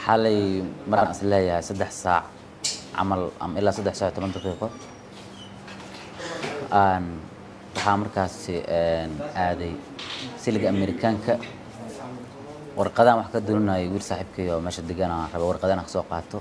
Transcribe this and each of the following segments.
xalay markaan is leeyahay saddex saac camal ama ilaa saddex saac iyo toban daqiiqo aan waxaa markaasi aaday siliga amerikaanka warqadaan wax ka dulinayay wiil saaxiibkay oo meesha degan aan raba warqadaan ka soo qaato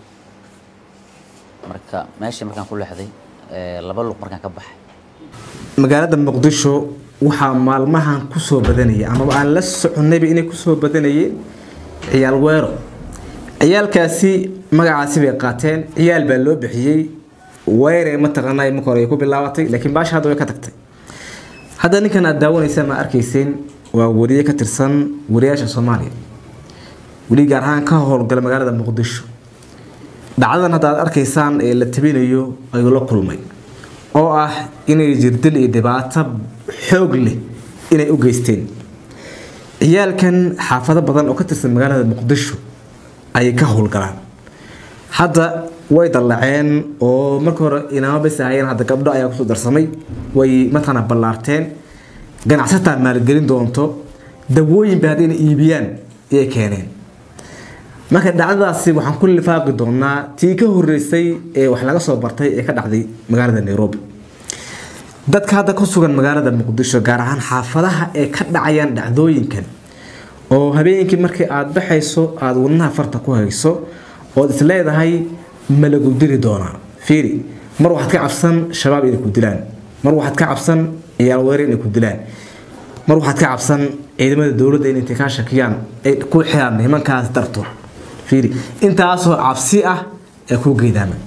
marka meeshii markaan ku leexday laba luq markaan ka baxay magaalada muqdisho waxaa maalmahan kusoo badanaya amaba aan la soconayba inay kusoo badanayeen ciyaal weero ciyaalkaasi magacaasi bay qaateen ciyaal baa loo bixiyey weere mataqaanaa marka hore ay ku bilaabatay laakiin baasha hadda way ka tagtay hadda ninkan aad daawanaysaan ma arkayseen waa wariye ka tirsan wariyaasha soomaaliya weli gaar ahaan ka howlgala magaalada muqdisho dhacdadan hadda aad arkaysaan ee la tabinayo ayuu la kulmay oo ah inay jirdil iyo dhibaato xoog leh inay u geysteen ciyaalkan xaafado badan oo ka tirsan magaalada muqdisho ayay ka howlgalaan hadda way dallaceen oo marka hore inaama bas ahayeen hadda gabdho ayaa kusoo darsamay way mataqaana ballaarteen ganacsataa maalgelin doonto dawooyinba haddayna iibiyaan ayay keeneen marka dhacdadaasi waxaan ku lifaaqi doonaa tii ka horeysay ee wax laga soo bartay ee ka dhacday magaalada nairobi dadka hadda ku sugan magaalada muqdisho gaar ahaan xaafadaha ee ka dhacayaan dhacdooyinkan oo habeenkii markii aada baxayso aada wadnaha farta ku hayso ood is leedahay ma lagu dili doonaa fiiri mar waxaad ka cabsan shabaab inay ku dilaan mar waxaad ka cabsan ciyaal weere inay ku dilaan mar waxaad ka cabsan ciidamada dowladda inay intay kaa shakiyaan ay ku xiraan nimankaas darto fiiri intaasoo cabsi ah ee ku geedaama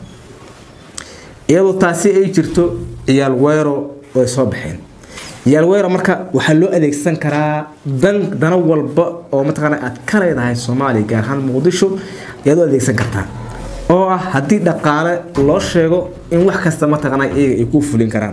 iyadoo taasi ay jirto ciyaal weero way soo baxeen ciyaal weero marka waxaa loo adeegsan karaa dan dana walba oo mataqaana aad ka leedahay soomaaliya gaar ahaan muqdisho ayaad u adeegsan kartaa oo ah haddii dhaqaale loo sheego in wax kasta mataqaana iyaga ay ku fulin karaan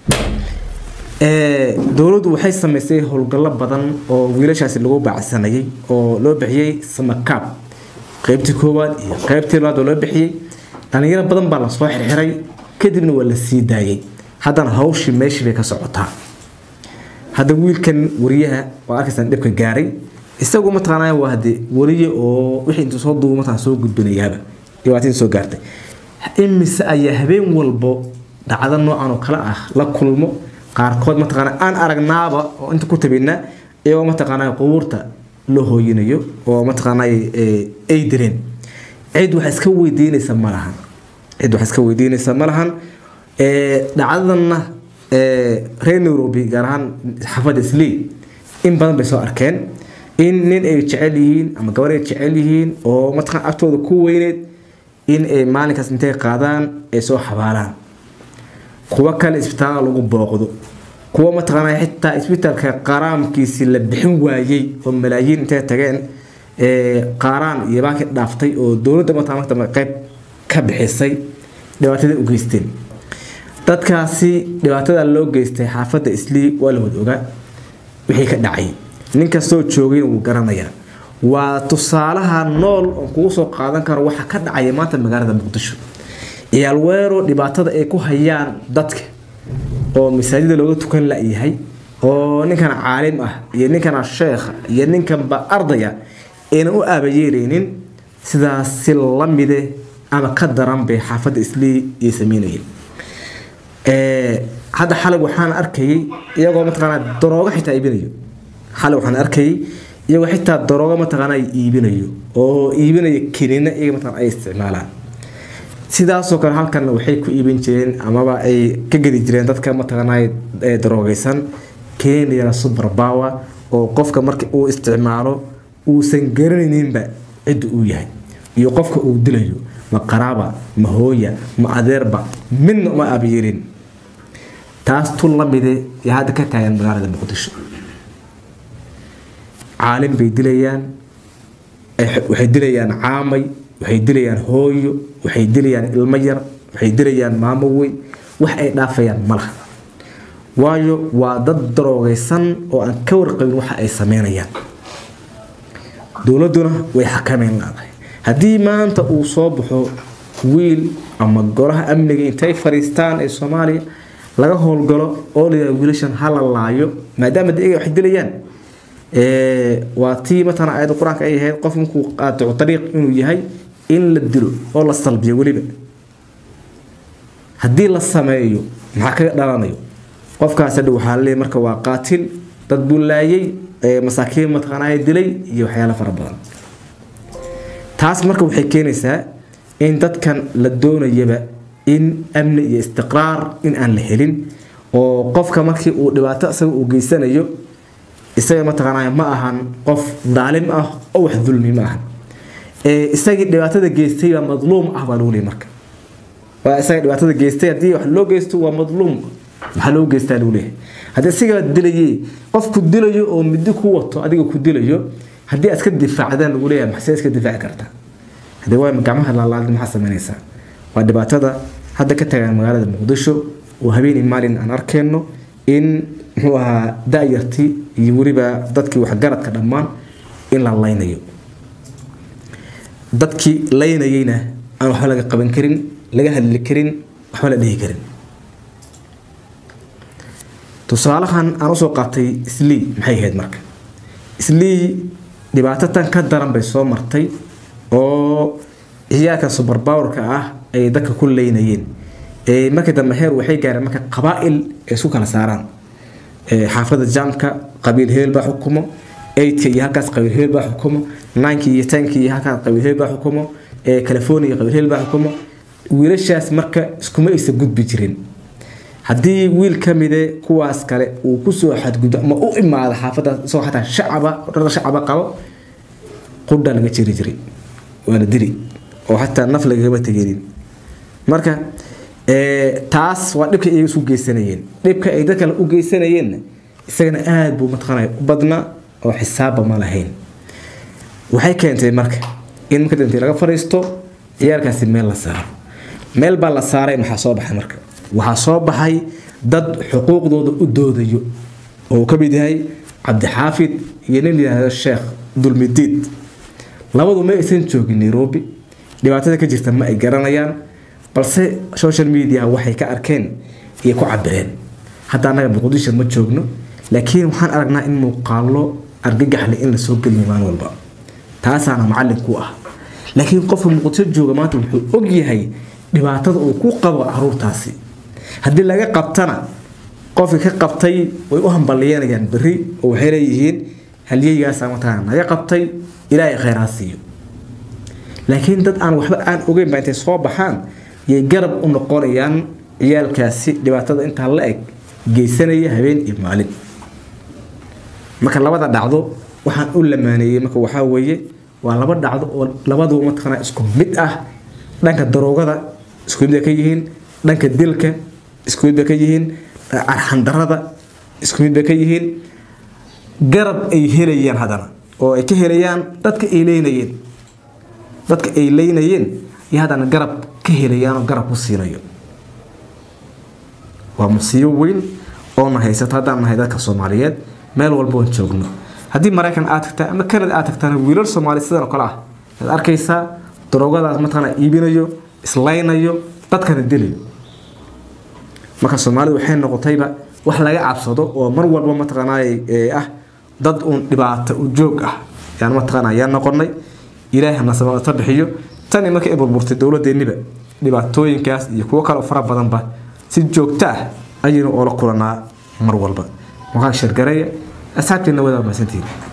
dowladdu waxay samaysay howlgallo badan oo wiilashaasi lagu baacsanayay oo loo bixiyey samakaab qaybtii koowaad iyo qaybtii labaad oo loo bixiyey dhalinyaro badan baa lasoo xirxiray kadibna waa la sii daayay haddana hawshii meeshii bay ka socotaa hadda wiilkan wariyaha waa arkaysaan dhibka gaaray isagu mataqaanaa waa hade wariye oo wixii intuu soo duubo mataa soo gudbinayaaba dhibaatadii soo gaartay imise ayaa habeen walbo dhacdo noocan oo kale ah la kulmo qaarkood mataqaana aan aragnaaba oo inta ku tabina iyagoo mataqaanaa qubuurta loo hooyinayo oo mataqaanaa ay direen cid wax iska weydiinaysa ma lahan cid wax iska weydiinaysa ma lahan dhacdadanna reer nairobi gaar ahaan xaafadda isley in badan bay soo arkeen in nin ay jecel yihiin ama gabar ay jecel yihiin oo mataqaan agtooda ku weyneed in ay maalinkaas intay qaadaan ay soo xabaalaan kuwo kale isbitaala lagu booqdo kuwa mataqaanaa xitaa isbitaalka qaraamkiisii la bixin waayey oo malaayiin intay tageen qaaraan iyo baaki dhaaftay oo dowladda mataqaana qayb ka bixisay dhibaatada u geysteen dadkaasi dhibaatada loo geystay xaafadda islii waa la wada ogaa wixii ka dhacay nin kastoo joogayna wuu garanayaa waa tusaalaha nool oon kugu soo qaadan karo waxa ka dhacaya maanta magaalada muqdisho ciyaal weero dhibaatada ay ku hayaan dadka oo masaajida looga tukan la-yahay oo ninkan caalim ah iyo ninkana sheekha iyo ninkanba ardaya aynan u aabayeereynin sidaas si lamide ama ka daran bay xaafadda islii iyo sameynayeen hadda xalig waxaan arkayay iyagoo mataqaanaa daroogo xitaa iibinayo xalig waxaan arkayay iyagoo xitaa daroogo mataqaanaa iibinayo oo iibinayo kiniina iyaga mataqaana ay isticmaalaan sidaasoo kale halkanna waxay ku iibin jireen amaba ay ka gedi jireen dadka mataqaanaa daroogaysan keniya super power oo qofka marka uu isticmaalo uusan garanayninba cidda uu yahay iyo qofka uu dilayo ma qaraaba ma hooya ma adeerba midna uma aabayeelin taas tun lamide ee hadda ka taagan magaalada muqdisho caalim bay dilayaan waxay dilayaan caamay waxay dilayaan hooyo waxay dilayaan ilmo yar waxay dilayaan maamo weyn wax ay dhaafayaan ma laha waayo waa dad daroogaysan oo aan ka warqabin waxa ay sameynayaan dowladduna way xakameyn leedahay haddii maanta uu soo baxo wiil ama golaha amniga intay fariistaan ee soomaaliya laga howlgalo oo layidhaha wiilashan ha la laayo maadaama de iyaga wax dilayaan waa tii matala aayadda qur-aanka ay ahayd qof markuu qaaticu dariiq inuu yahay in la dilo oo la salbiyo weliba haddii la sameeyo maxaa kaga dhalanayo qofkaas hadha waxaa laleeyahy marka waa qaatil dad buu laayay masaakiin mataqaanaa dilay iyo waxyaalo fara badan taas marka waxay keenaysaa in dadkan la doonayaba in amni iyo istiqraar in aan la helin oo qofka markii uu dhibaato isaga uu geysanayo isaga mataqaanaa ma ahan qof daalim ah oo wax dulmi ma ahan isagii dhibaatada geystay baa madluum ah baa lagu leeyay marka waa isaga dhibaatada geystay haddii wax loo geysto waa madluum maxaa loo geystaa lagu leeyahay haddii isagaa dilayay qof ku dilayo oo midi ku wato adiga ku dilayo haddii aad iska difaacdaan lagu leeyahay maxsee iska difaaci kartaa haddii waa gacmaha laalaad maxaa samaynaysaa waa dhibaatada hadda ka tagaan magaalada muqdisho oo habeenii maalin aan arkeenno in muxuu ahaa da-yartii iyo weliba dadkii waxgaradka dhammaan in la laynayo dadkii laynayeyna aan waxba laga qaban karin laga hadli karin waxba la dhihi karin tusaalahan aan usoo qaatay islii maxay ahayd marka islii dhibaato tan ka daran bay soo martay oo ciyaalka subarbawarka ah ay dadka ku leynayeen markii dambe heer waxay gaareen marka qabaa-il ay isku kala saaraan xaafada jaamka qabiil heel baa xukumo eidka iyo halkaas qabiil heel baa xukumo ninki iyo tanki iyo halkaas qabiil heel baa xukumo california qabiil heel baa xukumo wiilashaas marka iskuma aysa gudbi jirin haddii wiil ka mide kuwaas kale uu kusoo xadgudbo ama u imaado xaafada isagoo xataa shacaba dhar shacaba qabo qudha laga jiri jiray waa la dili oo xataa naf lagagama tegeenin marka taas waa dhibka iyaga isu geysanayeen dhibka ay dad kale u geysanayeenna isagana aada buu mataqaanaya u badnaa oo xisaabba ma lahayn waxay keentay marka in marka dambe laga fadhiisto ciyaalkaasi meel la saaro meel baa la saaray maxaa soo baxay marka waxaa soo baxay dad xuquuqdooda u doodayo oo uu ka mid yahay cabdixaafid iyo nin layihahdo sheekh dulmidiid labadu ma aysan joogin nairobi dhibaatada ka jirta ma ay garanayaan balse social media waxay ka arkeen iyo ku cabireen hadda annaga muqdisho ma joogno laakiin waxaan aragnaa in muuqaalo argagaxle in lasoo geliyo maalin walba taasaana macallin ku ah laakiin qofka muqdisho jooga maanta wuxuu og yahay dhibaatada uu ku qabo caruurtaasi haddii laga qabtana qofkii ka qabtay way u hambalyeynayaan beri oo waxay leeyihiin halyeygaasa mataqaana naga qabtay ilaahay khayraa siiyo laakiin dad aan waxba aan ogeyn baa intay soo baxaan yay garab u noqonayaan ciyaalkaasi dhibaatada intaa la eg geysanaya habeen iyo maalin marka labada dhacdo waxaan u lamaaneeyey marka waxaa weeye waa laba dhacdo oo labaduba mataqaana isku mid ah dhanka daroogada isku mid bay ka yihiin dhanka dilka isku mid bay ka yihiin arxandarada isku mid bay ka yihiin garab ay helayaan haddana oo ay ka helayaan dadka ay leynayeen dadka ay leynayeen iyo haddana garab ka helayaan oo garab ku siinayo waa musiibo weyn oona haysato haddaan nahay dadka soomaaliyeed meel walba oon joogno haddii maraykan aad tagtaa ama kanada aad tagtaana wiilal soomaali sidan oo kale ah waad arkaysaa daroogadaas mataqaana iibinayo islaynayo dadkana dilayo marka soomaalidu waxay noqotayba wax laga cabsado oo mar walba mataqaanay ah dad uun dhibaato u joog ah yaan mataqaana yaa noqonay ilaahay nasabata bixiyo tani markay burburtay dowladeenniba dhibaatooyinkaas iyo kuwo kale oo fara badanba si joogto ah ayaynu oola kulanaa mar walba muuqaal shargareeya asxaabteena wadaa mahadsantihiin